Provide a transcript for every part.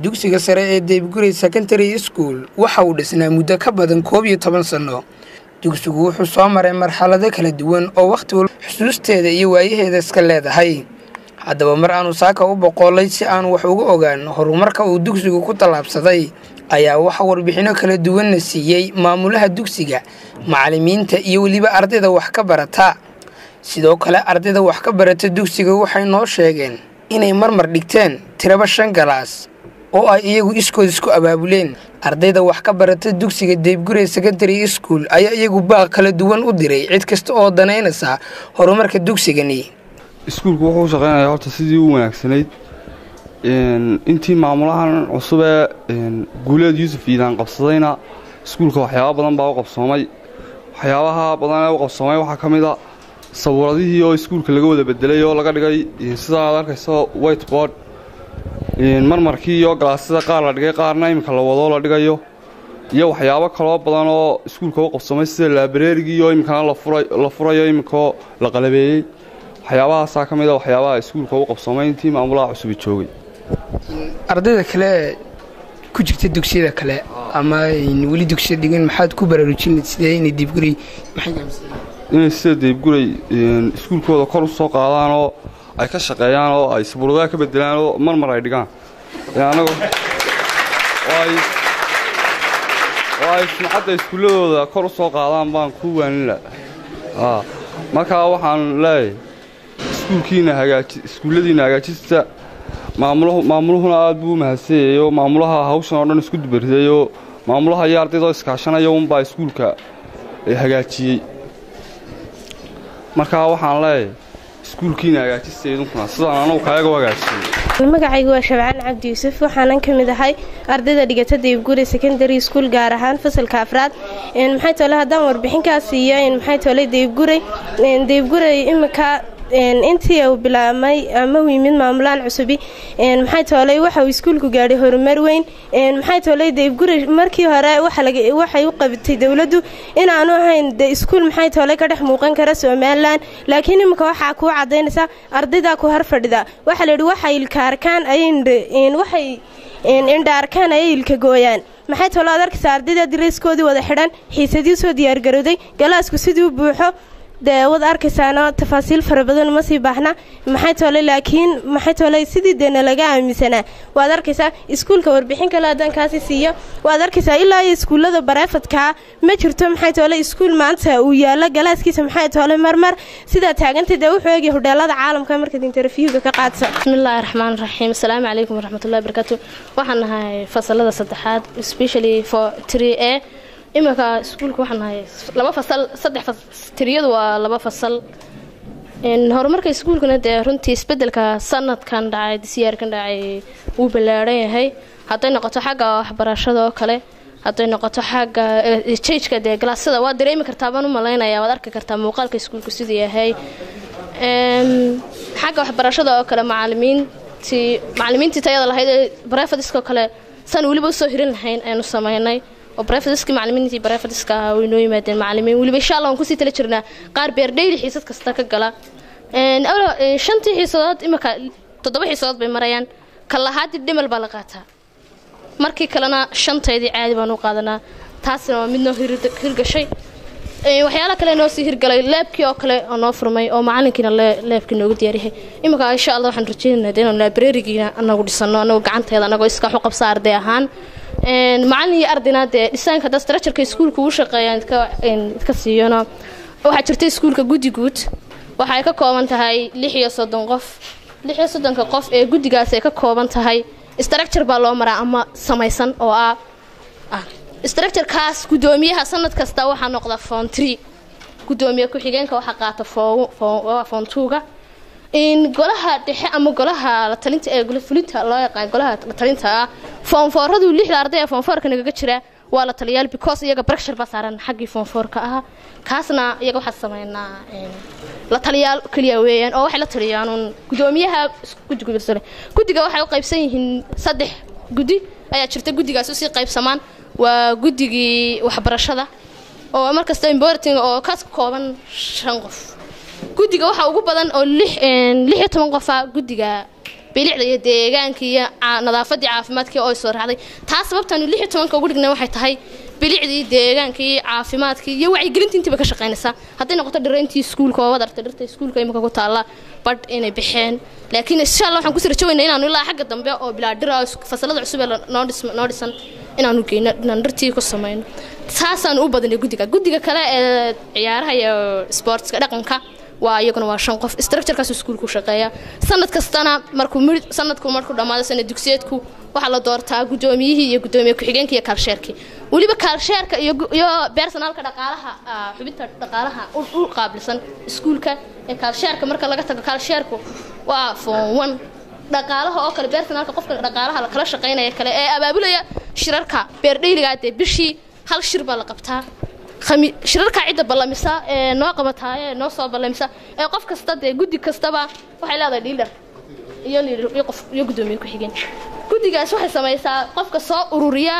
dugsiga sare ee deybgurey secondary school waxa uu dhisnaa muddo ka badan koob iyo toban sanno dugsigu wuxuu soo maray marxalado kala duwan oo wakhti walba xusuusteeda iyo waayaheeda iska leedahay haddaba mar aanu saaka u boqoolay si aanu wax uga ogaan horumarka uu dugsigu ku tallaabsaday ayaa waxa warbixinno kala duwanna siiyey maamulaha dugsiga macallimiinta iyo weliba ardayda wax ka barata sidoo kale ardayda wax ka barata dugsiga waxay noo sheegeen inay marmar dhigteen tiraba shan galaas oo ay iyagu iskood isku abaabuleen ardayda wax ka barata dugsiga deybgurey secondary school ayaa iyagu baaq kala duwan u diray cid kasta oo danaynaysa horumarka dugsigani iskuulku wuxuu u shaqaynayaa horta sidii u wanaagsanayd intii maamulahan cusubee guuleed yuusuf iidaan qabsadayna iskuulka waxyaaba badan baa u qabsoomay waxyaabaha badan ee u qabsoomay waxaa ka mid a sabuuradihii oo iskuulka laga wada bedelay oo laga dhigay sidaa aad arkayso whiteboard marmarkii iyo galaasyada qaar la dhigay qaarna iminka la wadoo la dhigayo iyo waxyaabo kaloo badan oo iskuulka u qabsoomay sida laabareerigii oo iminkana la furayo iminkoo la qalabeeyey waxyaabahaasaa ka mid a waxyaabaha iskuulka u qabsoomay intii maamulaha cusubi joogay ardayda kale ku jirta dugsiyada kale ama weli dugsiya dhigan maxaad ku baraarujin sidee inay diibguray inay sida deybguray iskuulkooda kor u soo qaadaan oo ay ka shaqeeyaan oo ay sabuuradaha ka bedelaan oo marmar ay dhigaan oo ay sumcadda iskuulladooda kor u soo qaadaan baan ku waanila markaa waxaan leeyahay iskuulkiina iskuulladiina hagaajista maamuluhuna aad buu u mahadsanyayo maamulaha hawshan oo dhan isku dubaridayo maamulaha iyo ardaydoo iskaashanaya unbaa iskuulka hagaajiyey markaa waxaan leeyahay iskuulkiina hagaajista idinkuna sidaan anugu kaaga hagaajiyey magacaygu waa shabcaan cabdi yuusuf waxaanan ka mid ahay ardayda dhigata deybguri secondary school gaar ahaan fasalka afraad maxay tole haddaan warbixinkaas siiyo maxay tole deybguray deybguray imika intii uu bilaabmay ama uu yimid maamulahan cusubi maxay toolay waxa uu iskuulku gaadhay horumar weyn maxay toolay deybguri markii hore waxay u qabtay dowladdu inaanu ahayn de iskuul maxay toolay ka dhex muuqan kara somalilan laakiin iminka waxaa kuu cadaynaysa ardaydaa ku har fadhida waxaa layidhi waxay ilka arkaan waxay indha arkaan ayay ilka gooyaan maxay toolo ad arkaysa ardayda dareyskoodii wada xidhan xiisadii soo diyaargarowday galaasku sidii u buuxo dee wad arkaysaana tafaasiil fara badan uma sii baaxna maxay toole laakiin maxay toole sidii deena laga aaminsanaa waad arkaysaa iskuulka warbixin kale haddaan kaasi siiyo waad arkaysaa ilaa iyo iskuullada bareefadkaa ma jirto maxay toole iskuul maanta uu yaalo galaaskiisa maxay toole marmar sidaa taagantay dee wuxuu eegay hodheelada caalamka markaad interviewga ka qaadsa bismillaahi raxmaan raxiim asalaamu calaykum waraxmatullahi barakaatu waxaan nahay fasalada saddexaad specially for three a iminka iskuulka waxaan nahay laba fasal saddex tiriyadu waa laba fasal horumarka iskuulkuna dee runtii isbedelka sanadkan dhacay disiyaarkan dhacay wuu ballaadhan yahay hadday noqoto xagga waxbarashada oo kale hadday noqoto xagga jageka dee galaasyada waad dareemi kartaa baan u malaynaya waad arki kartaa muuqaalka iskuulku siduu yahay xagga waxbarashada oo kale macalimiintii macalimiintii tayada lahayd ee barefadiskoo kale san weliba usoo hirin lahayn aynu sameynay oo brefadiski macalimiintii brefadiska ah way noo yimaadeen macalimiin weliba insha allah waan kusii tala jirnaa qaar beerdheyli xiisad kasta ka gala shantii xiisadood imika toddoba xiisadood bay marayaan ka lahaadii dhimal baa la qaataa markii kalena shantaydii caadi baan u qaadanaa taasina waa mid noo hirgashay waxyaala kale noo sii hirgalay leebkii oo kale oo noo furmay oo macalinkiina leebkii noogu diyaaryahay iminka insha allah waxaan rajeynaynaa de inaan laabareerigiina anagu dhisano anagoo gacanteeda anagoo iska waxu qabsa arday ahaan macalin iyo ardayna dee dhisaanka hadda structureka iskuulka uu shaqeeyaan idka siiyona waxaa jirta iskuulka guddi guud waxay ka kooban tahay lix iyo soddon qof lix iyo soddonka qof ee guddigaas ay ka kooban tahay structure baa loo maraa ama samaysan oo ah structurekaas guddoomiyaha sanad kasta waxaa noqda foon tree guddoomiye ku-xigeenka waxaa qaata foon tuuga golaha dhexe ama golaha latalinta ee fulinta loo yaqaan golaha latalinta ah foonfooradu lixda arday ee foonfoorka nagaga jira waa la taliyaal because iyaga barashar baa saaran xaggii foonfoorka ah kaasna iyaga waxaa sameynaa la taliyaal keliya weeyaan oo waxay la taliyaanuun guddoomiyaha guddiga waxay u qaybsan yihiin saddex guddi ayaa jirta guddigaas usii qaybsamaan waa guddigii waxbarashada oo markasta importing oo kaas ka kooban shan qof guddiga waxaa ugu badan oo lix iyo toban qofa guddiga bilicda iyo deegaanka iyo nadaafadii caafimaadkii oo soo raacday taas sababtaanu lix iyo tobanka ugu dhignay waxay tahay bilicdii deegaankii caafimaadkii iyo wacyigelintii intiiba ka shaqaynaysaa hadday noqoto dhirayntii iskuulka oo wadarta dhirta iskuulka imika ku taalla badh inay baxeen laakiin insha allah waxaan kusii rajaweynaa inaanu ilaa xagga dambe oo bilaa dhira fasalada cusub ee noo dhisan inaanu geyno inaan dhirtii ku samayno saasaanu u badinay guddiga guddiga kale ee ciyaaraha iyo sportska dhaqanka waa iyaguna waa shan qof structurekaas iskuulku shaqeeya sanad kastana markuu sanadku markuu dhammaado sanad dugsiyeedku waxaa la doortaa guddoomiyihii iyo guddoomiye ku-xigeenka iyo kaalsheerkii weliba kaalsheerka iyo bersonaalka dhaqaalaha xubinta dhaqaalaha u qaabilsan iskuulka ee kaalsheerka marka laga tago kaalsheerku waa form one dhaqaalaha oo kale bersonaalka qofka dhaqaalaha kala shaqaynaya kale ee abaabulaya shirarka beerdheyligaa dee bishii hal shir baa la qabtaa shirarka cidda ballamisa ee noo qabataa ee noo soo ballamisa ee qof kasta dee guddi kastaba waxay leedahay liidar iyo liidar iyo qof iyo guddoomiye ku-xigeen guddigaas waxay samaysaa qofka soo ururiya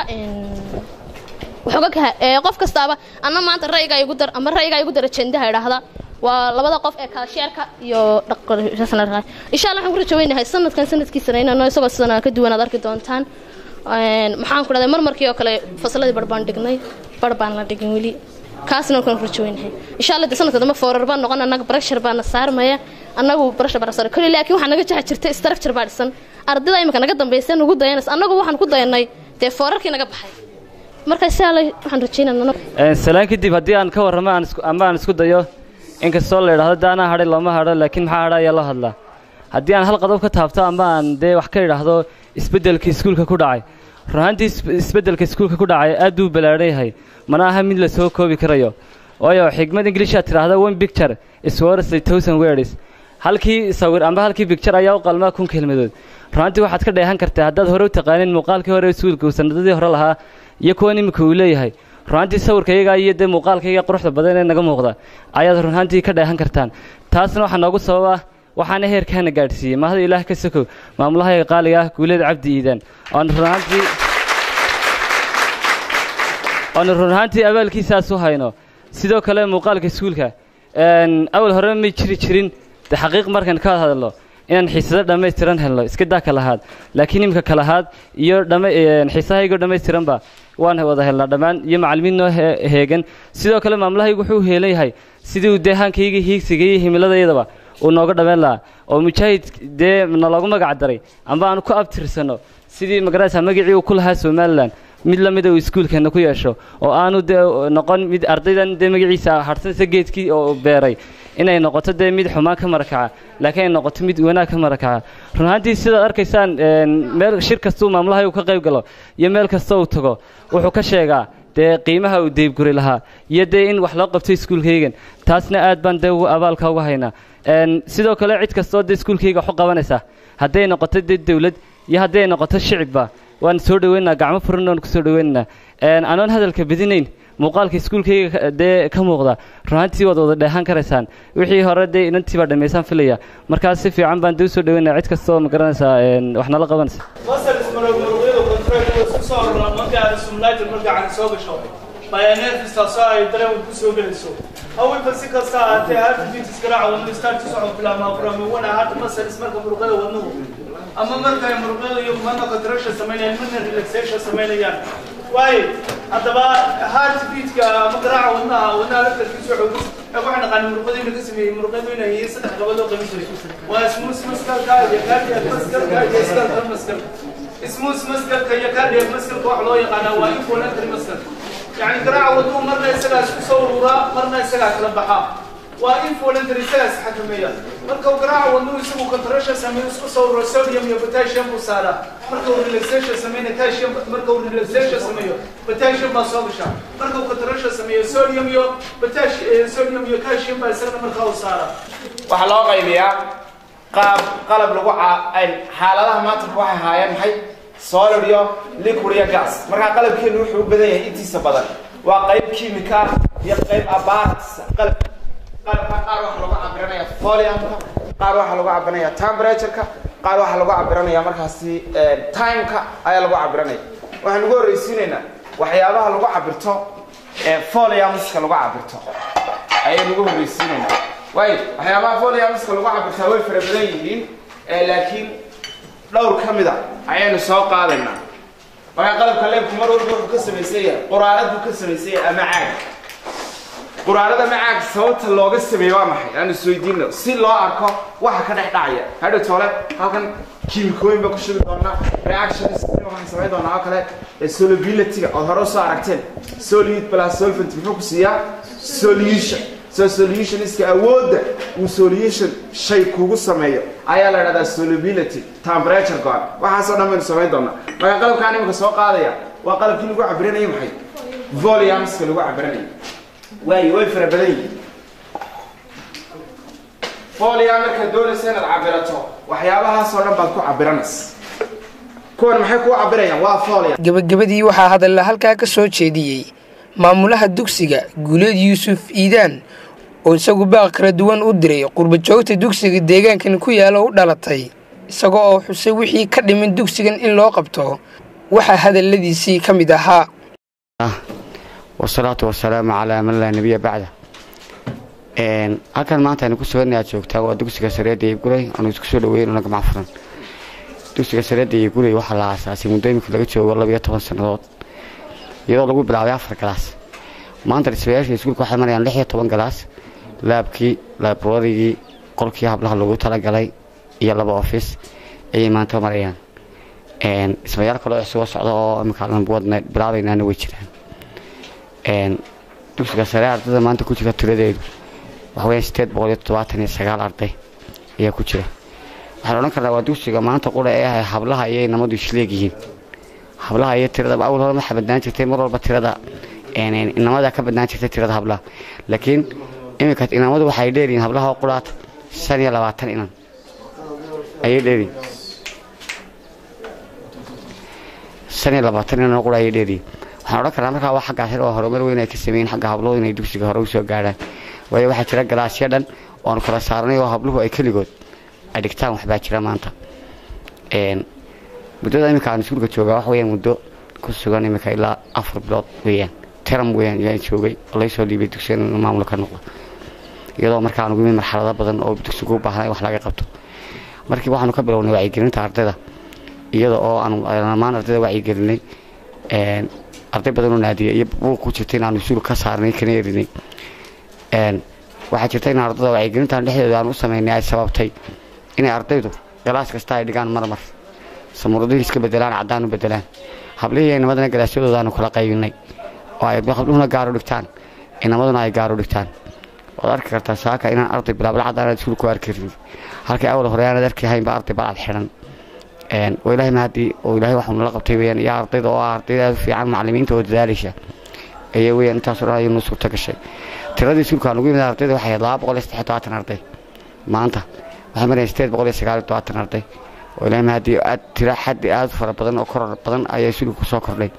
waxooga ee qof kastaaba anna maanta ra'yiga igu dar ama ra'yiga igu dar ajendaha idhaahda waa labada qof ee kaalsheerka iyo insha allah waxaan ku rajaweynahay sanadkan sanadkiisana inaan isagoo sidana ka duwan aad arki doontaan maxaan ku dhahday marmarkii oo kale fasaladii bar baan dhignay bar baan la dhigin weli kaasna waan ku rajaweynahay insha allah de sanadka dambe foorar baan noqon annaga barashar baana saarmaya annagu barashar baan saar kali laakiin waxaa naga jaxa jirta structure baa dhisan ardayda imika naga dambaysa nugu dayanaysa annagu waxaan ku dayanay dee foorarkii naga baxay marka insha allah waxaan rajeynaa salaan kadib haddii aan ka warramo aan isku ama aan isku dayo inkastoo la idhaahdo daanaa hadhay looma hadho laakiin maxaa hadha ayaa loo hadlaa haddii aan hal qodob ka taabto ama aan dee wax ka idhaahdo isbeddelka iskuulka ku dhacay runaantii isbeddelka iskuulka ku dhacay aad buu ballaadhan yahay mana aha mid la soo koobi karayo waayo xigmad inglishaad tidhaahda one picture is worth a thousand words halkii sawir amba halkii picture ayaa u qalmaa kun kelmadood runaantii waxaad ka dheehan kartaa haddaad hore u taqaanin muuqaalkii hore iskuulka uu sanadadii hore lahaa iyo kuwan iminka uu leeyahay runaantii sawirkayga iyo dee muuqaalkayga quruxda badan ee naga muuqda ayaad runaantii ka dheehan kartaan taasna waxaa noogu sababa waxaana heerkaana gaadhsiiyey mahada ilaah ka sokow maamulahayga qaaliga ah guuleed cabdi iidaan oon runaantii oonu run ahaantii abaalkiisaas u hayno sidoo kale muuqaalka iskuulka awal hore may jiri jirin de xaqiiq markaan ka hadalno inaan xiisado dhammaystiran helno iska daa ka lahaad laakiin imika ka lahaad iyo xiisahaygo dhammaystiranba waan wada helnaa dhammaan iyo macallimiin noo heegan sidoo kale maamulahaygu wuxuu heelan yahay sidii uu deehaankayga hiigsiga iyo himiladayadaba uu nooga dhammayn lahaa oo mujaahid dee naloogu magac daray amba aanu ku abtirsanno sidii magaraysa magacii uu ku lahaa somalilan mid la mida uu iskuulkeenna ku yeesho oo aanu dee noqon mid ardaydan dee magaciisa harsansa geedkii oo beeray inay noqoto dee mid xumaan ka marakaca laakiin ay noqoto mid wanaag ka marakaca run ahaantii sidaad arkaysaan meel shir kastuu maamulahay uu ka qayb galo iyo meel kasta uu tago wuxuu ka sheegaa dee qiimaha uu deybguri lahaa iyo dee in wax loo qabto iskuulkaygan taasna aad baan dee abaalka uga haynaa sidoo kale cid kastoo dee iskuulkayga waxu qabanaysa hadday noqoto dee dawlad iyo hadday noqoto shicibba waan soo dhaweynaynaa gacmo furan waan kusoo dhaweynaynaa anoon hadalka badinayn muuqaalka iskuulkayga dee ka muuqda runaantii waad wada dheehan karaysaan wixii hore dee inantii baa dhammaysaan filaya markaas si fiican baan dee usoo dhaweynaya cid kastoo ma garanaysaa wax nala qabanaysa bayaneerkiistaasoo ay dareen ku soo gelayso haweenka si kasta ahaatee hadda fitis garaaca wadno starti socod bilaabmaa furaamiwana hadda masalis marka muruqyada wadnuhu ama marka ay muruqyada iyo mana contraction samaynayaan mana relaxation samaynayaan waayo haddaba heart beatka ama garaaca wadnaha wadnaha laftarkiisu xoogis ee waxaan naqaani muruqyada ka sameeyey muruqyadu inay yihiin saddex gabadoo qaban jiray waa smooth maskalka iyo cardiac maskalka iyo skeletal maskalka smooth maskalka iyo cardiac maskalka waxa loo yaqaanaa waa involuntary maskalka يعني قراءة وضوء مرنا يسقى سورة مرنا يسقى كلا بحا وإن فولنتري سلاس حكمية مركو قراءة وضوء يسمو كنترشة سمين سكو سورة سوديوم يا بوتاسيوم بوسارة مركو ريلاكسيشن سمين كالسيوم مركو ريلاكسيشن سمين بوتاسيوم باسوبشا مركو كنترشة سمين سوديوم يو بوتاسيوم سوديوم يو كالسيوم باسرنا مركو سارة waxaa qaybiyaa qaab qalab lagu xaaladaha maanta waxay haayeen maxay solid iyo liquid iyo gas markaa qalabkeenu wuxuu u badan yahay intiisa badan waa qayb kimika iyo qayb abaat qalab qalabka qaar waxaa lagu cabiranaya foliumka qaar waxaa lagu cabiranaya temperatureka qaar waxaa lagu cabiranaya markaasi timeka ayaa lagu cabiranaya waxaan ugu horreysiinaynaa waxyaabaha lagu cabirto foliumska lagu cabirto ayaynu ugu horreysiinaynaa waayo waxyaabaha foliumska lagu cabirtaa way fara badan yihiin laakiin dhowr ka mid a ayaynu soo qaadaynaa markaa qalabka leebku mar walba wuxuu ka samaysan yahay quraarad buu ka samaysan yahay ama caag quraarada ama caag sababta looga sameeye waa maxay aan isweydiino si loo arko waxa ka dhex dhacaya hadhow toole halkan kiimikooyin baa ku shubi doonaa reactions waxaan samayn doonaa oo kale solubility-ga ood hore usoo aragteen solid plus solvent muxuu ku siiyaa solution so solutioniska awoodda uu solution shay kugu sameeyo ayaa la dhahdaa solubility temperature go-an waxaasoo dhan baynu samayn doonaa marka qalabkaan imika soo qaadaya waa qalabkii lagu cabiranayo maxay volumeska lagu cabiranayo waayo way fara badan yihiin folia markaad doonaysa inaad cabirato waxyaabahaasoo dhan baad ku cabiranaysa kuwan maxay kuu cabirayaan waa folia gebagabadii waxaa hadalla halkaa ka soo jeediyey maamulaha dugsiga guuleed yuusuf iidaan oo isagu baaq kala duwan u diray qurbajoogta dugsiga deegaankan ku yaala u dhalatay isagoo oo xusay wixii ka dhimin dugsigan in loo qabto waxaa hadalladiisii ka mid ahaa wasalaatu wasalaamu calaa man laa nebiya bacda halkan maanta aynu ku suganna aad joogtaa waa dugsiga sareedda iyo gurey aanu isku soo dhaweyn una gamac furan dugsiga sareedda iyo gurey waxaa la aasaasay muddo imika laga joogo labiyo toban sannadood iyadoo lagu bilaabay afar galaas maanta dhismayaasha iskuulka waxay marayaan lix iyo toban galaas laabkii laabrarigii qolkii hablaha lagu talagalay iyo laba ofis ayay maanta marayaan dhismayaal kaloo isuga socda oo imika wadna bilaabaynaana way jiraan dugsiga sare ardayda maanta ku jira tiradeedu waxaweya sideed boqol iyo toddobaatan iyo sagaal arday ayaa ku jira waxaan odhan karnaa waa dugsiga maanta qura ee ahay hablaha ayay namadu isleegyihiin hablaha iyo tirada awal hore waxaa badnaan jirtay mar walba tirada inamada ka badnaan jirtay tirada hablaha laakiin iminka inamadu waxay dheeriyiin hablaha oo quraata shan iyo labaatan inan ayay dheeriyin shan iyo labaatan inan oo qura ayay dheeriyin waxaan odhan karnaa markaa waa xaggaas oo horumar weyn ay ka sameeyeen xagga habluhu inay dugsiga hore usoo gaadhaan waayo waxaa jira galaasyo dhan oanu kala saarnay oo habluhu ay keligood ay dhigtaan waxbaa jira maanta muddada iminka aan iskuulka joogaa wax weyaan muddo ku sugan iminka ilaa afar bilood weeyaan teram weeyaan yaan joogay oo laysoo dhiibay dugsigan inuu maamul ka noqdo iyadoo marka aan ugu yimid marxalado badan oo dugsigu u baahnay wax laga qabto markii waxaanu ka bilownay wacyigelinta ardayda iyada oo aanu dhammaan ardayda wacyigelinay arday badan oo naadiya iyo buuq ku jirta inaanu iskuul ka saarnay kana erinay waxaa jirta in ardada wacyigelintan dhexdeeda aan u samaynay ay sababtay inay ardaydu galaas kasta ay dhigaan marmar samuuradihii iska bedelaan caddaan u bedelaan hablihii inamadana galaasyadooda aanu kala qaybinay oo ay habluhuna gaaro dhigtaan inamaduna ay gaaro dhigtaan waad arki kartaa saaka inaan arday bilaabla caddaan aad iskuul ku arki karin halkii awal hore aanad arki haynba arday balcad xidhan oo ilaahay mahadii oo ilaahay waxuu nala qabtay weyaan iyo ardayda oo ah ardayda aad u fiican macallimiinta oo dadaalaysa ayaa weyaan intaasoo dhan ayuu noo suurta gashay tiradii iskuulka aan ugu yimid ardayda waxay ahayd laba boqol iyo saddex todobaatan arday maanta waxay marayaan sideed boqol iyo sagaal iyo todobaatan arday oo ilaahay mahadii aad tira xaddi aad u fara badan oo koror badan ayaa iskuulka kusoo kordhay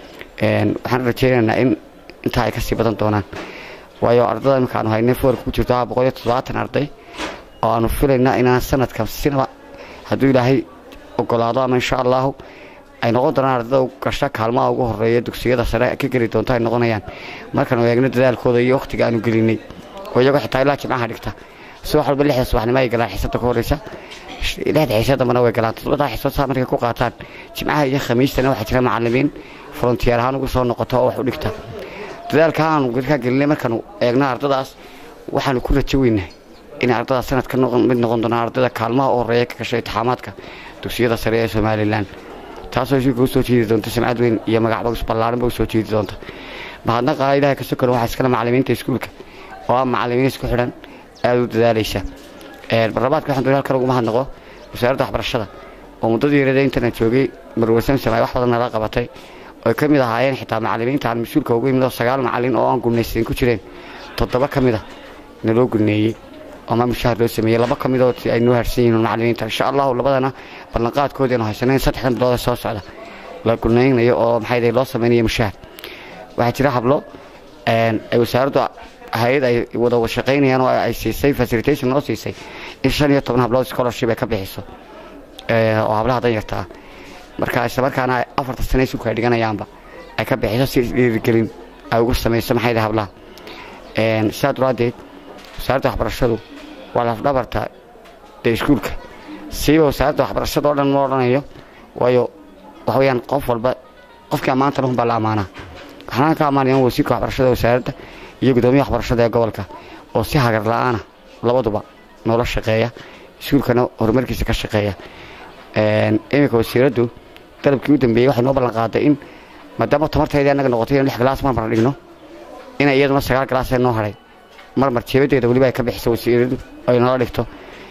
waxaan rajaynaynaa in intaa ay kasii badan doonaan waayo ardada imika aanu haynay foorka ku jirto waa boqol iyo toddobaatan arday oo aanu filaynaa inaan sanadka sinaba hadduu ilaahay ogolaado ama insha allahu ay noqon doonaan ardada u gasha kaalmaha ugu horeeya dugsiyada sare ka geli doonto ay noqonayaan markaanu eegno dadaalkooda iyo wakhtiga aanu gelinay oo iyagoo xitaa ilaa jimcaha dhigta si wax walba lixda subaxnimo ay galaan xiisada ka horeysa lixda xiisa dambana way galaan toddobadaa xiisood saa markay ku qaataan jimcaha iyo khamiistana waxaa jira macallimiin frontiyeer ahaan ugu soo noqoto oo wax u dhigta dadaalka aanu ka gelinay markaanu eegno ardadaas waxaanu ku rajo weynahay inay ardadaas sanadka mid noqon doonaan ardayda kaalmaha u horeeya ka gashay intixaamaadka dugsiyada sare ee somalilan taasoo iskuulka usoo jiidi doonta samcad weyn iyo magacba ballaaranba usoo jiidi doonta mahadna qaala ilahay ka sokale waxaa iskale macallimiinta iskuulka oo ah macallimiin isku xidhan aada u dadaalaysa barlabaadka waxaan doonay halkan ugu mahadnaqo wasaaradda waxbarashada oo muddadii yarada intan aan joogay marwe samsam ay wax badan nala qabatay oy ka mid ahaayeen xitaa macallimiinta aan mas-uulka ugu yimid oo sagaal macallin oo aan gulnaysayn ku jireen toddoba ka mid a naloo gulneeyey ama mushaahar loo sameeyey laba ka midoo ay noo harsan yihiin macallimiinta insha allahu labadana ballanqaadkoodii aanu haysanayn saddexdan bilood ee soo socda la gulnaynayo oo maxay loo sameynayo mushaahar waxaa jira hablo ay wasaaraddu hay-ad ay wada shaqaynayaan oo ay siisay facilitation noo siisay in shan iyo toban hablood scholarship ay ka bixiso oo hablaha danyarta ah marka isla markaana afarta sane iskuulka ay dhiganayaanba ay ka bixiso si dhiirigelin ay ugu samayso maxay hablaha sidaa duraadeed wasaaradda waxbarashadu waa lafdhabarta dee iskuulka siiba wasaaradda waxbarashada oo dhan ma odhanayo waayo waxa weeyaan qof walba qofkii ammaanta lahun baa la ammaanaa waxaan ka ammaanaya wasiirka waxbarashada wasaaradda iyo gudoomiyaha waxbarashada ee gobolka oo si hagar la-aana labaduba noola shaqeeya iskuulkana horumarkiisa ka shaqeeya iminka wasiiraddu dalabkii u dambeeyey waxay noo ballan qaaday in maadaama tamarteedii annaga noqotay in lix galaas marmar dhigno inay iyaduna sagaal galaasee noo hadhay marmar jeebadeeda weliba ay ka bixiso wasiiradu ay noola dhigto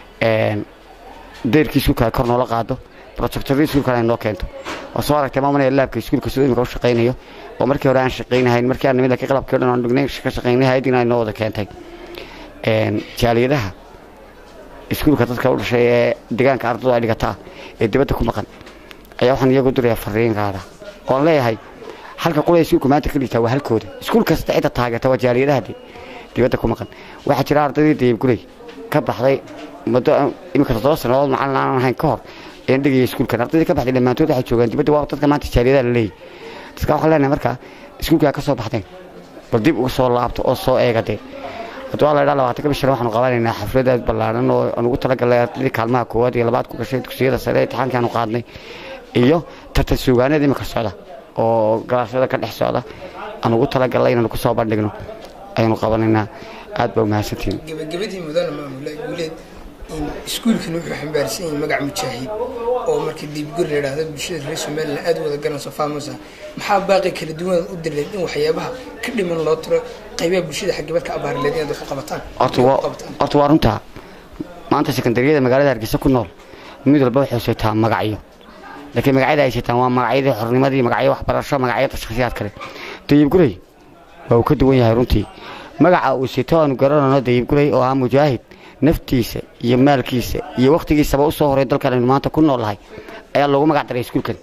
deyrkii iskuulka ay kor noola qaado projectorii iskuulkana ay noo keento oo soo aragtay maamanaya laabka iskuulka siduu imika u shaqaynayo oo markii hore aan shaqaynahayn markii aan nimid laakiin qalabkii o dhan aan dhignay ka shaqaynay hayadiina ay noo wada keentay jaaliyadaha iskuulka dadka u dhashay ee deegaanka ardadu ay dhigataa ee dibadda ku maqan ayaa waxaan iyagu dirayaa fariin qaada oon leeyahay halka qolay iskuulka maanta ka dhigtaa waa halkooda iskuul kasta cidda taageerta waa jaaliyadaha dibadda ku maqan waxaa jira ardaydii dayibguley ka baxday muddo iminka toddoba sannadood macalin aan ahayn ka hor een dhigaya iskuulkan ardaydii ka baxday dhammaantood waxay joogaan dibadda waa dadka maanta jaaliyadaha la leeyahy dadka waxaan leenahay markaa iskuulkaa ka soo baxdeen bal dib uga soo laabto oo soo eegadee haddii waa la idhaa labaatanka bishan waxaanu qabanaynaa xaflad aad ballaaran oo aan ugu talagalnay ardaydii kaalmaha koowaad iyo labaad ku gashay dugsiyada sare ee imtixaankii aanu qaadnay iyo tartan suugaaneed imika socda oo galaashada ka dhex socda aan ugu talagalnay inaanu kusoo bandhigno ayanu qabanaynaa aad baa umahadsantihin gabagabadii mudana maamula guuleed in iskuulkan wuxuu xambaarsan yahay magac mujaahid oo marka diibgur la yidhaahdo bulshada reer somalilan aad u wada garanayso faamusa maxaa baaqi kala duwan u dileed in waxyaabaha ka dhiman loo tiro qaybaha bulshada xagibad ka abaarileed inaad wax u qabataan horta waa runtaa maanta sekandariyada magaalada hargeysa ku nool mid walba waxay saytaa magacyo laakiin magacyada ay saytaan waa magacyadii xornimadii magacyo waxbarasho magacyada shakhsiyaad kale dayibgurey waa uu ka duwan yahay runtii magaca uu sito aanu garanayno dayibgurey oo ah mujaahid naftiisa iyo maalkiisa iyo wakhtigiisaba u soo horay dalkan aynu maanta ku noolnahay ayaa loogu magac daray iskuulkan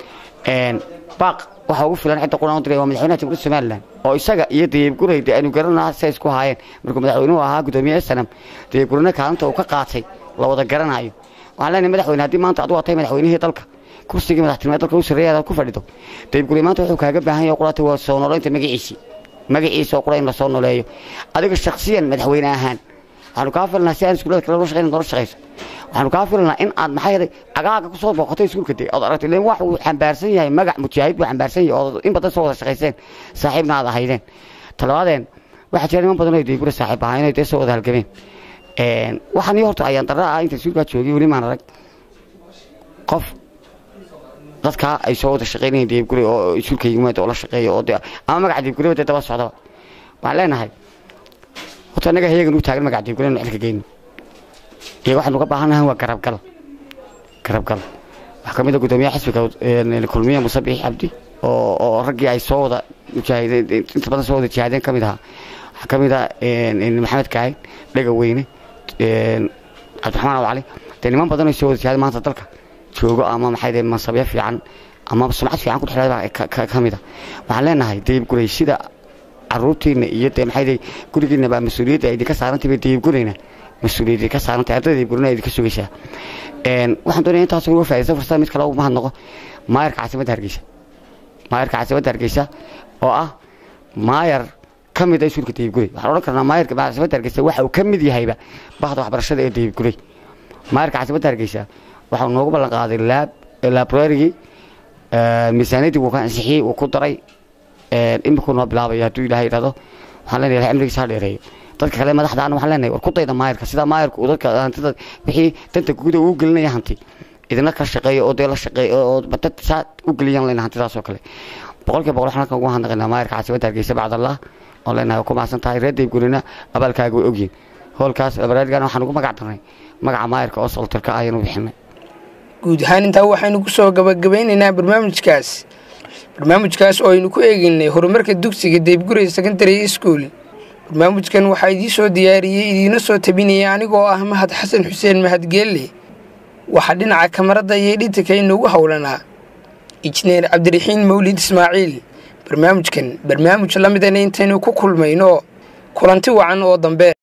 baaq waxaa ugu filan cidda quraan u diray waa madaxweynaha jamhuuriyadda somalilan oo isaga iyo dayibgurey dee aynu garanaa say isku haayeen markuu madaxweynuhu ahaa gudoomiye sanam dayibgureyna kaalinta uu ka qaatay la wada garanayo waxaan leenahay madaxweyne haddii maanta adu tahay madaxweynihii dalka kursigii madaxtinimada dalka u sarreeya ku fadhido dayibgurey maanta wuxuu kaaga baahan yahay quraata waa soo noolaynta magaciisii magaciisa oo qura in la soo nooleeyo adiga shakhsiyan madaxweyne ahaan waxaanu kaa filanaa si aan iskuullada kale loo shaqeyn noola shaqeyso waxaanu kaa filanaa in aad maxaa yeelay cagaaga kusoo booqatay iskuulka dee ood aragtay leen wax uu xambaarsan yahay magac mujaahid buu xambaarsan yahay oo in badan soo wada shaqayseen saaxiibna aad ahaydeen talabaadeen waxaa jira niman badan oo deygura saaxiib ahaa inay dee soo wada halgameen waxaan iyo horta ayaan darra ah inta iskuulkaa joogay weli maan arag qof dadkaa ay soo wada shaqeynayeen deybgure oo iskuulka yimaad oo la shaqeeyo oo dee ama magaca deybgureba dee daba socdaba waxaan leenahay horta annaga hayagan u taagan magaca deybgure inu xilka geyno iyaga waxaanu ka baahannahay waa garabgal garabgal waxaa ka mid a gudoomiyaha xisbiga kulmiye musabix cabdi oo oo raggii ay soo wada mujaahideen inta badan soo wada jihaadeen ka mid ahaa waxaa ka mid ah maxamed kaahin dhega weyne cabdiraxmaan abu cali dee niman badan oo soo wada jihaadeen maanta dalka joogo ama maxay dee mansabyo fiican ama sumcad fiican ku dhexleeda ka mid a waxaan leenahay dayibgurey sida caruurtiina iyo dee maxay dee gurigiina baa mas-uuliyadda idinka saarantay bay dayibgureyna mas-uuliyadda ka saarantay ardayda dayibgureyna idinka sugaysaa waxaan doonaya intaas uga faa'iidaysta fursada mid kale ugu mahad noqo maayarka caasimadda hargeysa maayarka caasimadda hargeysa oo ah maayar ka mid a iskuulka dayibgurey waxaan odhan karnaa maayarka caasimadda hargeysa waxa uu ka mid yahayba bahda waxbarashada ee dayibgurey maayarka caasimadda hargeysa waxau noogu ballan qaaday laab labrarigii miisaaniyadii wuu ka ansixiyey wuu ku daray imikuu noo bilaabaya hadduu ilaahay idhahdo waxaan leenahay cimrigiisa ha dheereeyo dadka kale madaxda ana waxaan leenahay war ku dayda maayarka sidaa maayarka uu dadka hantida wixii danta guuda uu gelinaya hanti idina ka shaqeeyo oo dee la shaqeeyo oo dad saa u geliyaan leenahay hantidaas oo kale boqolkiiba boqol waxaan halkan ugu handaqaynaa maayarka caasimadda hargeysa bacdallah oo leenahay ku mahadsan tahay reer daybgurina abaalkaaga way ogyihin hoolkaas labrarigana waxaan ugu magac darnay magaca maayarka oo soltarka ah ayanu bixinay guud ahaan intaa waxaynu ku soo gabagabeynaynaa barnaamijkaas barnaamijkaas oo aynu ku eegeynay horumarka dugsiga deybgurey secondary school barnaamijkan waxaa idiin soo diyaariyey idiina soo tabinaya anigoo ah mahad xasan xuseen mahadgeelle waxaa dhinaca kamarada iyo dhitanka inoogu howlanaa injineer cabdiraxiin mawlid ismaaciil barnaamijkan barnaamij la midana intaynu ku kulmayno kulanti wacan oo dambe